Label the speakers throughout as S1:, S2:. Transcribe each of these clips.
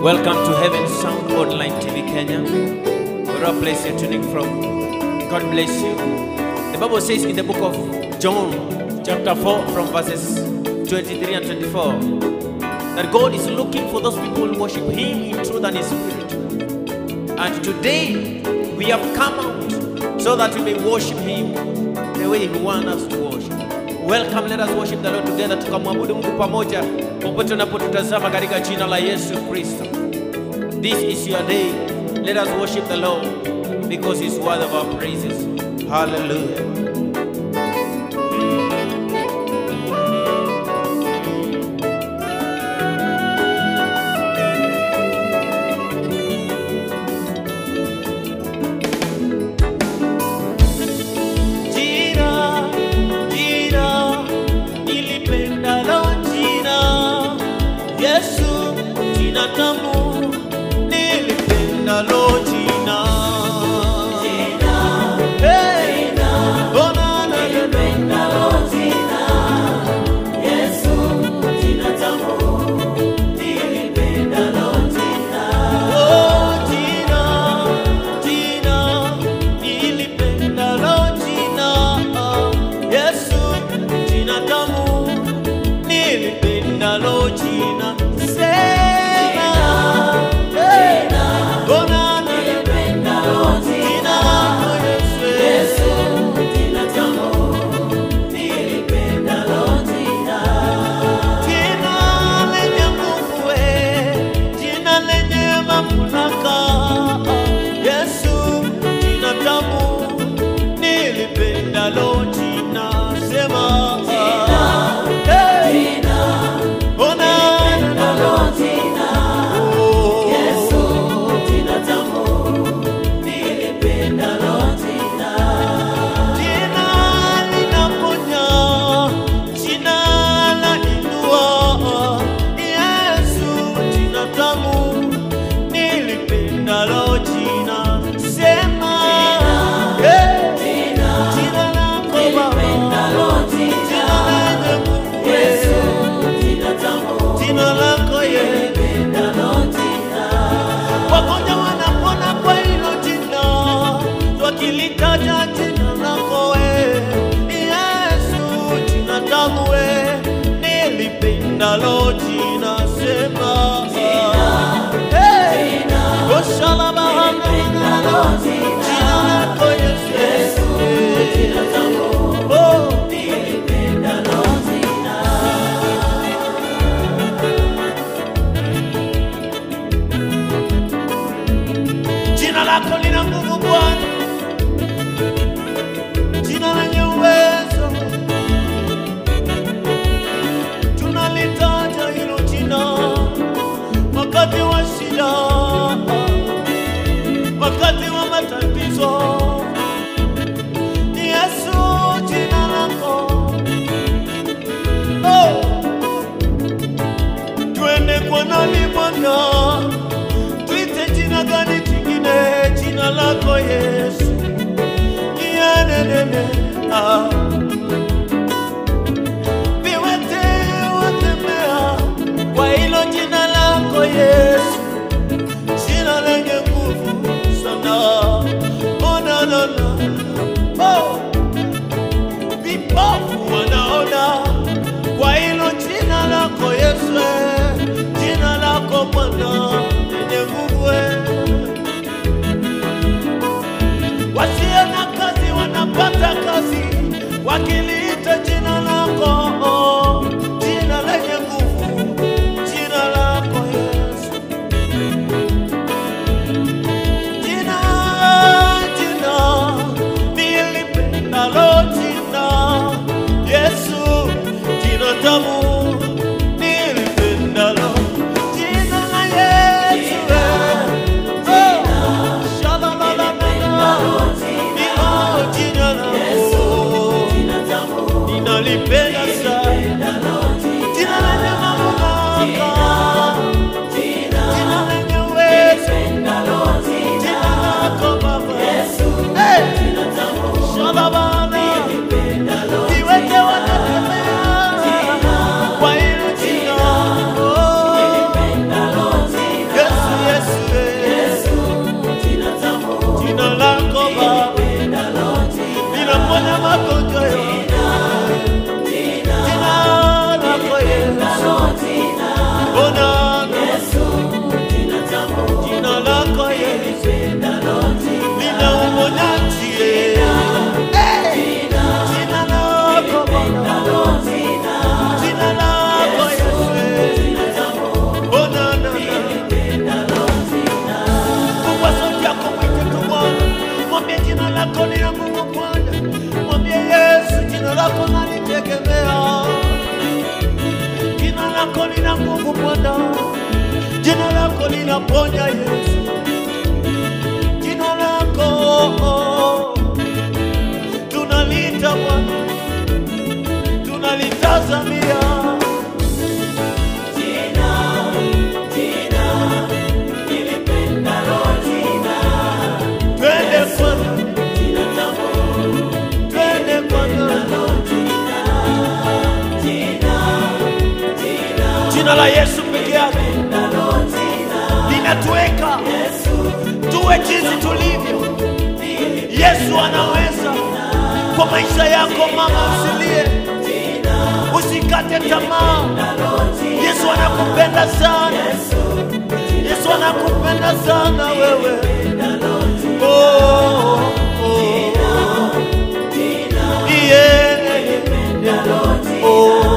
S1: Welcome to Heaven Sound Online TV Kenya. Whatever place you're tuning from, God bless you. The Bible says in the book of John, chapter 4, from verses 23 and 24, that God is looking for those people who worship Him in truth and in spirit. And today we have come out so that we may worship Him the way He wants us to worship. Welcome, let us worship the Lord together, tukamwabudu Mungu pamoja popote unapotutazama katika jina la Yesu Kristo. This is your day. Let us worship the Lord because He's worthy of our praises. Hallelujah.
S2: Jina, jina, nilipendalo jina. Yesu, jina tamu, nilipendalo jina. Hey! Oh, na, na, na, na. Oh, jina, jina, nilipendalo jina. Yesu, jina tamu, nilipendalo jina. Sema, hey. Oh, na, na, na. Jina lako Yesu. Jina lenye nguvu we, jina lenye mamlaka. Yesu, jina tamu, nilipendalo jina. Sema, hey. Oh, na, na, na. Oh. Jina linaponya, jina lainua. Yesu, jina tamu, nilipendalo jina. Sema, eh, jina lako Baba, jina lenye nguvu, jina lako Yesu. Wagonjwa wanapona kwa hilo jina, wakilitaja jina lako we. Yesu, jina tamu we, nilipendalo jina. Sema, hey, Oshalabahana, jina lako Yesu. Oh, Jina lako lina nguvu Bwana, jina lenye uwezo. Tunalitaja hilo jina wakati wa shida, wakati wa matatizo. Ni Yesu jina lako. Oh, twende kwa nani Bwana? Tuite jina gani jingine? Jina lako Yesu. lina nguvu Bwana, jina lako linaponya Yesu, jina lako tunalita Bwana, tunalitazamia twende kwanza, twende kwanza. Jina la Yesu peke yake linatuweka tuwe jinsi tulivyo. Yesu anaweza kwa maisha yako, mama, usilie, usikate tamaa. Yesu anakupenda sana, Yesu anakupenda sana wewe. Oh, oh, oh. Yeah. Oh.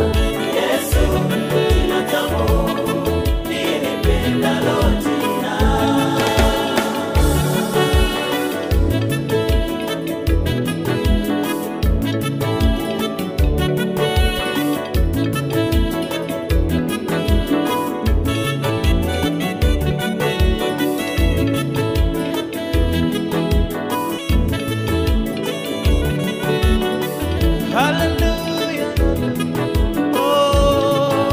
S2: Hallelujah. Oh,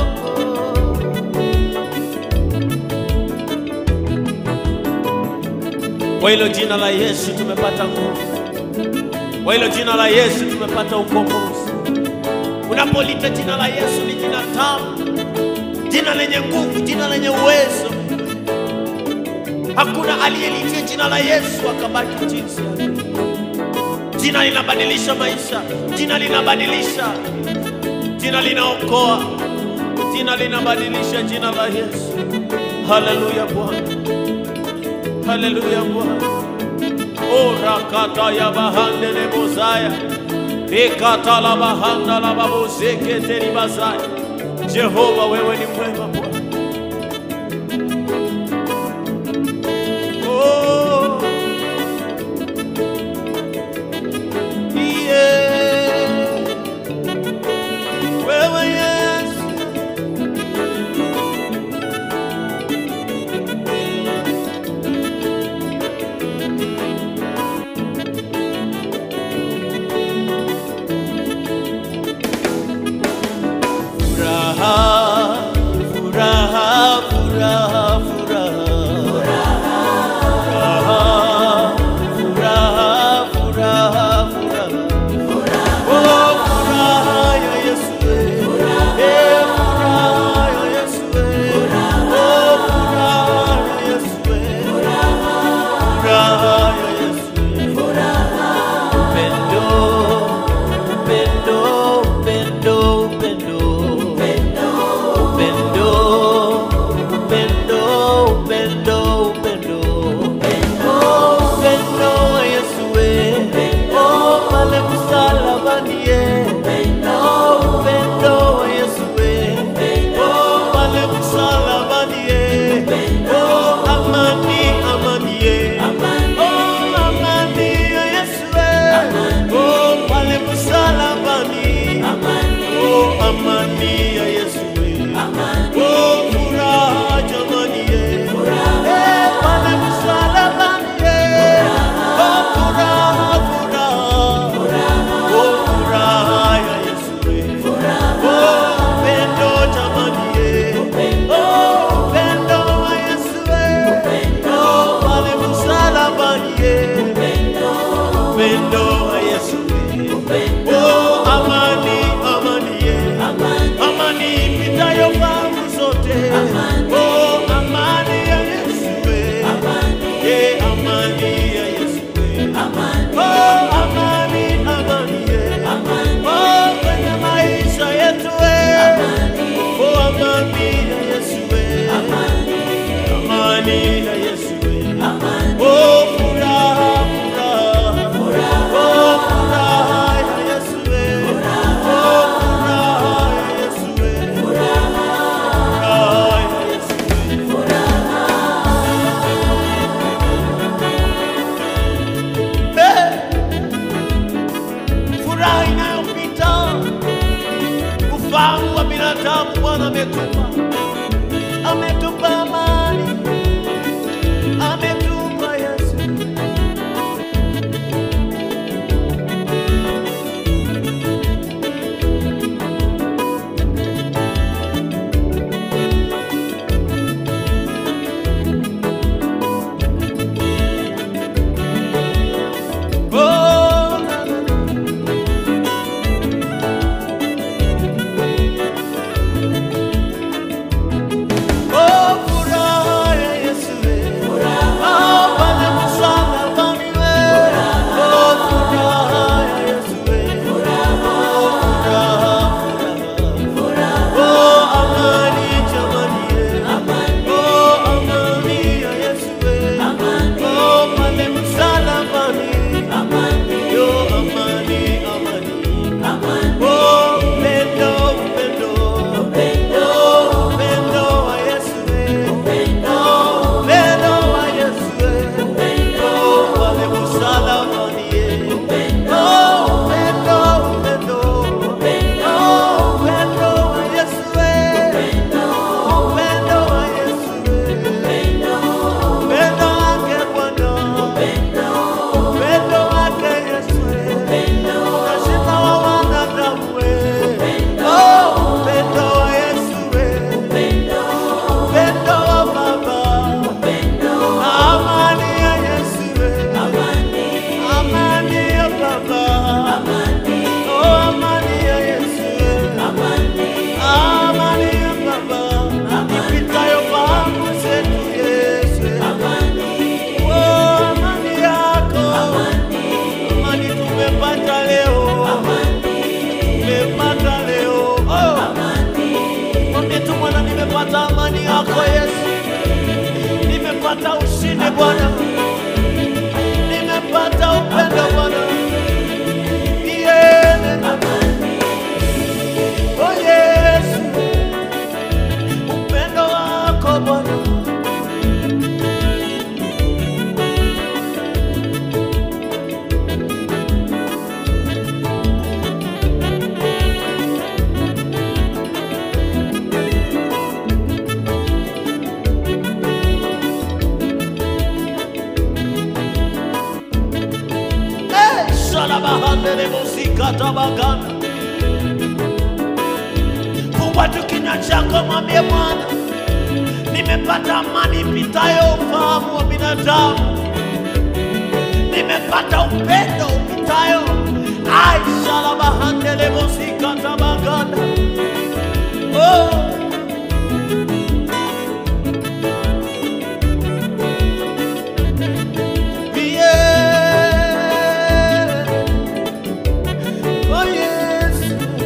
S2: oh. Kwa hilo jina la Yesu tumepata nguvu, kwa hilo jina la Yesu tumepata ukombozi. Unapolita jina la Yesu ni jina tamu, jina lenye nguvu, jina lenye uwezo. Hakuna aliyelitia jina la Yesu akabaki jinsi alivyo. Jina linabadilisha maisha, jina linabadilisha, jina linaokoa, jina linabadilisha, jina la Yesu. Haleluya Bwana, haleluya Bwana. O rakata ya bahande le bozaya ikata la bahanda la babozeke teri bazaya. Jehova, wewe ni mwema Bwana. Oh. Yeah. Wewe Yesu, furaha, furaha, furaha, furaha. Furaha, furaha, furaha. Oh, furaha ya Yesu, eh. Eh, furaha ya Yesu, eh. Oh, furaha ya Yesu, eh. Furaha ya Yesu, eh. Upendo, upendo, upendo, upendo. Upendo, upendo, upendo, upendo. Oh, upendo wa Yesu, eh. Oh, pale msalabani, eh. Oh, upendo wa Yesu, eh. Oh, pale msalabani, eh. Oh, amani, amani, eh. Oh, amani ya Yesu, eh. Oh, pale msalabani. Oh, amani ya Yesu, eh. Oh, furaha jamani, eh. Eh, pale msalabani, eh. Oh, furaha, furaha. Oh, furaha ya Yesu, eh. Oh, upendo jamani, eh. Oh, upendo wa Yesu, eh. Oh, pale msalabani, eh. Upendo wa Yesu, eh. Oh, amani, amani, eh. Amani ipitayo fahamu zote. Oh, amani ya Yesu, eh. Eh, amani ya Yesu, eh. Oh, amani, amani, eh. Oh, kwenye maisha yetu, eh. Oh, amani ya Yesu, eh. Amani ya Yesu, eh. Oh, furaha, furaha. Oh, furaha ya Yesu, eh. Oh, furaha ya Yesu, eh. Furaha ya Yesu, eh. Eh, furaha inayopita ufahamu wa binadamu Bwana amekupa bahandele muzika tabakana. Fungua tu kinywa chako, mwambie Bwana, nimepata amani ipitayo ufahamu wa binadamu, nimepata upendo upitayo aishala bahandele muzika tabakana. Oh. Yeah. Oh yes.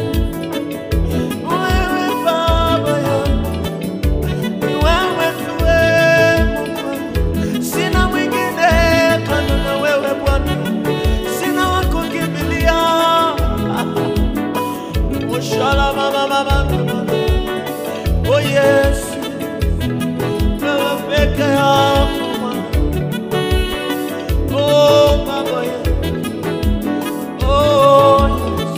S2: Wewe Baba yangu, ni wewe tu wewe Mungu. Sina mwingine kando na wewe Bwana, sina wa kukimbilia. Oshala mama mama mama. Oh yes. Wewe peke yako Bwana. Oh Baba yangu. Oh yes.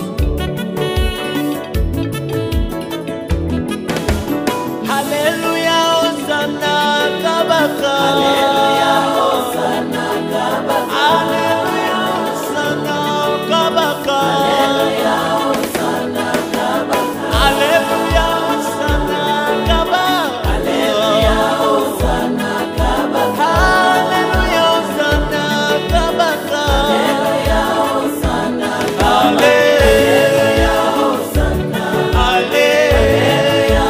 S2: Haleluya, Hosana, Kabaka. Haleluya, Hosana, Kabaka. Haleluya, Hosana, Kabaka. Haleluya, Hosana, Kabaka. Haleluya, Hosana, Kabaka. Haleluya, Hosana, Kabaka. Haleluya, Hosana, Kabaka. Haleluya, Hosana, Kabaka. Haleluya, Hosana. Haleluya.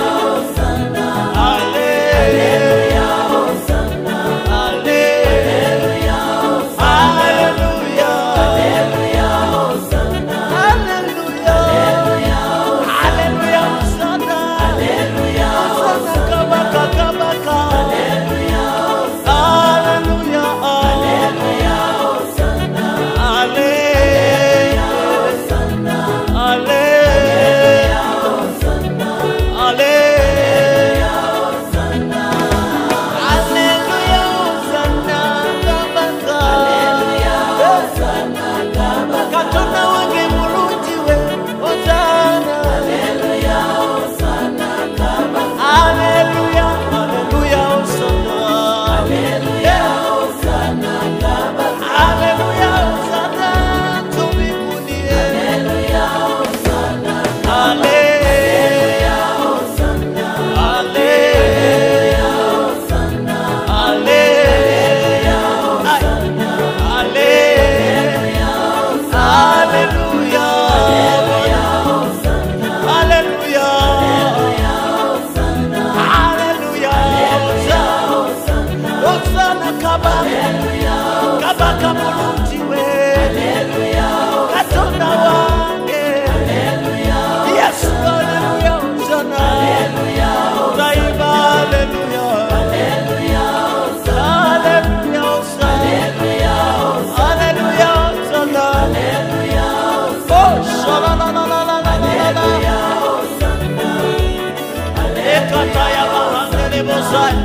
S2: Katona wange mulungiwe Hosanna Haleluya Hosanna Haleluya Haleluya Hosanna Haleluya Hosanna Haleluya Hosanna tumikunie Haleluya Hosanna Haleluya Hosanna Haleluya Hosanna Haleluya Hosanna Haleluya Haleluya. Haleluya. Haleluya. Hosana kaba. Kaba kamulungiwe. Katonda wange. Yesu, haleluya, Hosana. Taiba, haleluya. Haleluya, Hosana. Haleluya, Hosana. Oh, shalalalalalalalala. Ekataya bahandele bosaya.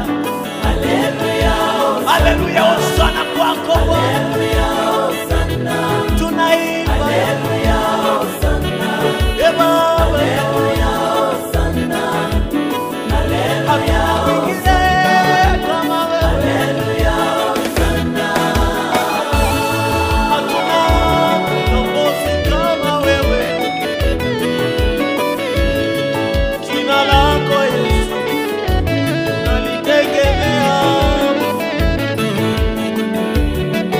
S2: Haleluya, Hosana kwako Bwana. Tunaimba. Eh, Baba. Hakuna mwingine kama wewe. Hatuna kiongozi kama wewe. Jina lako Yesu nalitegemea.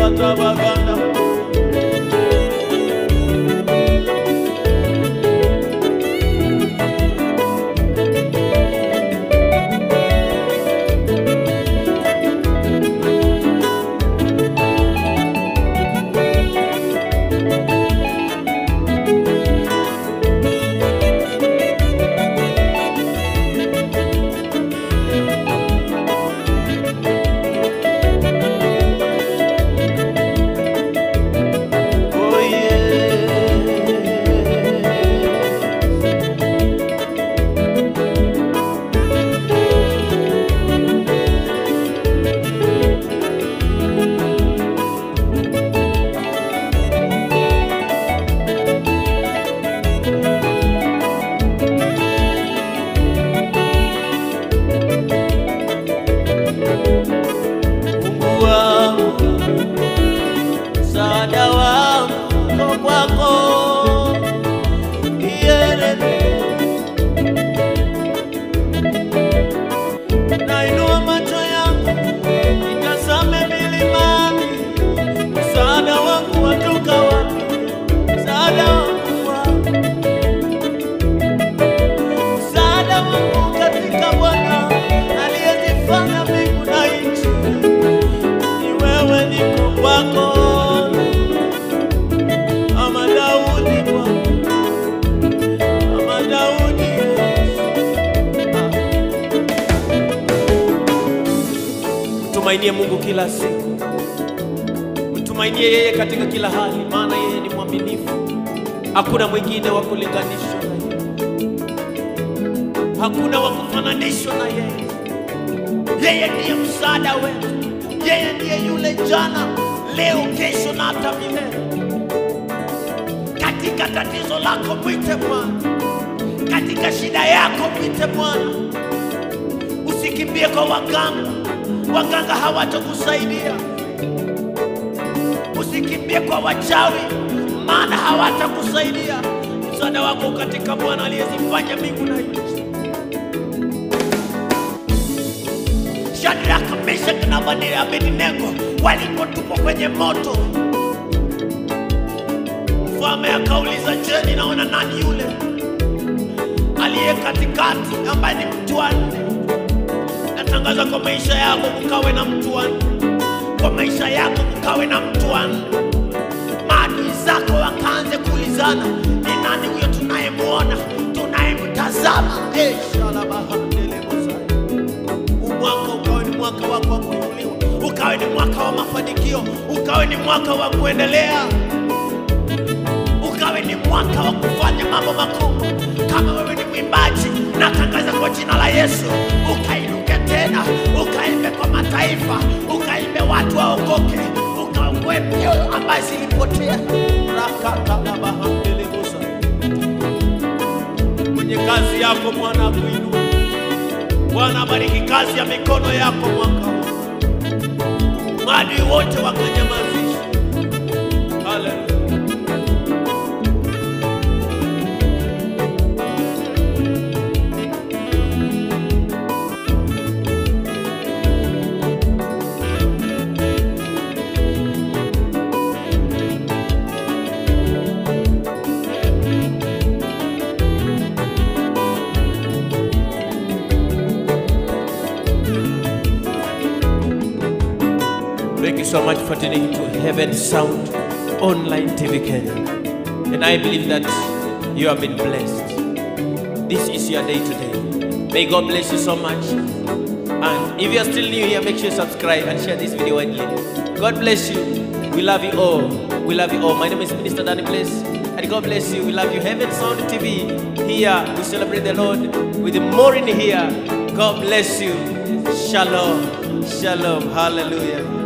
S2: katabaganda Oh yeah. Mungu wangu, msaada wangu uko kwako. Iyelele. Nainua macho yangu nitazame milimani, msaada wangu watoka wapi? Msaada wangu wapi? Msaada wangu katika Bwana aliyezifanya mbingu na nchi ni wewe niko kwako ama Daudi Bwana ama Daudi Ah. Mtumainie Mungu kila siku, mtumainie yeye katika kila hali, maana yeye ni mwaminifu. Hakuna mwingine wa kulinganishwa na yeye, hakuna wa kufananishwa na yeye. Yeye ndiye msaada wetu, yeye ndiye yule jana, leo, kesho na hata milele. Katika tatizo lako mwite Bwana, katika shida yako mwite Bwana. Usikimbie kwa waganga, waganga hawatakusaidia. Usikimbie kwa wachawi, maana hawatakusaidia. Msaada wako katika Bwana aliyezifanya mbingu na nchi. Shadraka, Meshaki na Abednego- Abednego walipotupwa kwenye moto, mfalme akauliza, je, ninaona nani yule aliye katikati ambaye ni mtu wa nne? Natangaza kwa maisha yako kukawe na mtu wa nne, kwa maisha yako kukawe na mtu wa nne. Maadui zako wakaanze kuulizana, ni nani huyo tunayemwona, tunayemtazama? Eh, shalabahandelebosai mwaka ukawe ni mwaka wako wa kuinuliwa, ukawe ni mwaka wa mafanikio, ukawe ni mwaka wa kuendelea, ukawe ni mwaka wa kufanya mambo makubwa. Kama wewe ni mwimbaji, natangaza kwa jina la Yesu, ukainuke tena, ukaimbe kwa mataifa, ukaimbe watu waokoke, ukaokoe mioyo ambayo zilipotea. rakatalabahandelebosa kwenye kazi yako Bwana akuinue. Bwana abariki kazi ya mikono yako mwaka huu, maadui wote wakanyamazisha. Haleluya.
S1: Thank you so much for tuning to Heaven Sound Online TV Kenya. And I believe that you have been blessed. This is your day today. May God bless you so much. And if you are still new here, make sure you subscribe and share this video widely. God bless you. We love you all. We love you all. My name is Minister Danny Bless. And God bless you. We love you. Heaven Sound TV. Here we celebrate the Lord with more in here. God bless you. Shalom. Shalom. Hallelujah.